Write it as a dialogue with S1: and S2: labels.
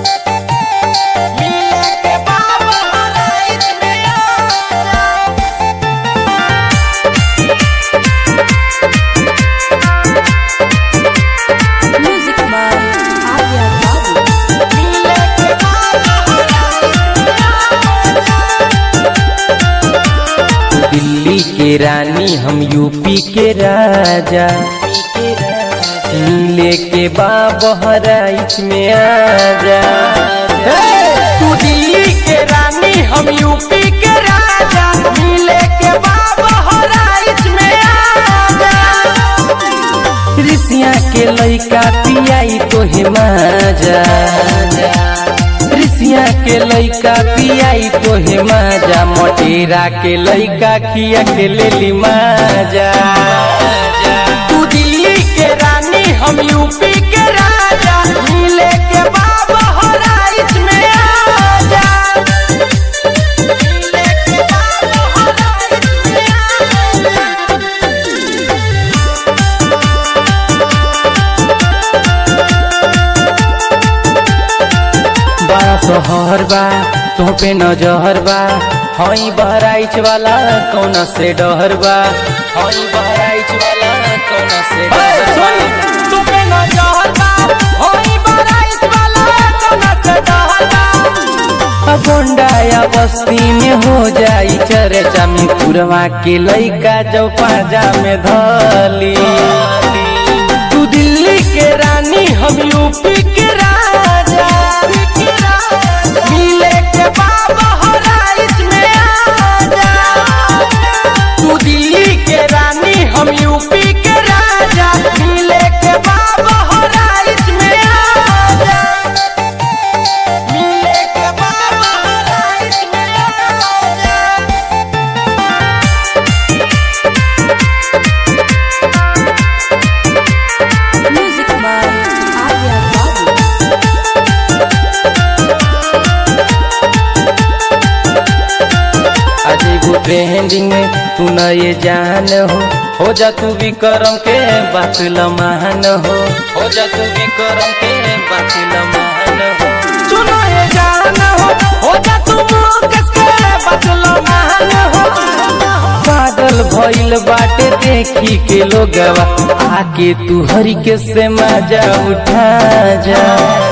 S1: मिले के बाबा हराइच में आजा
S2: Music by Arya Babu.
S1: मिले के बाबा
S3: दिल्ली के रानी हम यूपी के राजा मिले के बाद बहराइच में आजा
S1: तू दिल्ली के रानी हम यूपी के राजा मिले के बाबा हराइच में आजा
S3: ऋषिया के लइका पियाई तो माजा ऋषिया के लइका पियाई तो माजा मटेरा के लइका खिया के लेली माजा
S1: तू दिल्ली के रानी हम यूपी के राजा मिले के बाबा हराइच में आजा मिले के बाबा हराइच में आजा
S3: बड़ा शहर बा तो पे नजर बा हई बहराइच वाला कौन से डहर बा हई बहराइच वाला कौन से डहर बा
S1: तू पे न जहर बा होई बराइच वाला कोना से डहर बा
S3: गोंडा या बस्ती में हो जाई चर्चा में पुरवा के लइका जो पाजा में धली
S1: तू दिल्ली के रानी हम यूपी के राजा मिले के बाबा हराइच में आजा तू दिल्ली के रानी हम यूपी के राजा मिले के बाबा हराइच में आजा मिले के बाबा हराइच में आजा
S2: Music by Arya Babu.
S3: आज एगो ट्रेंडिंग में तू न ये जान हो हो जा तू भी करम के बात लमान हो हो जा तू भी करम के बात लमान हो
S1: सुनो ये जान हो हो जा तू मुकेश के बदलो मान हो
S3: पागल भइल बाटे देखी के लोगवा आके तू हरी के से मजा उठा जा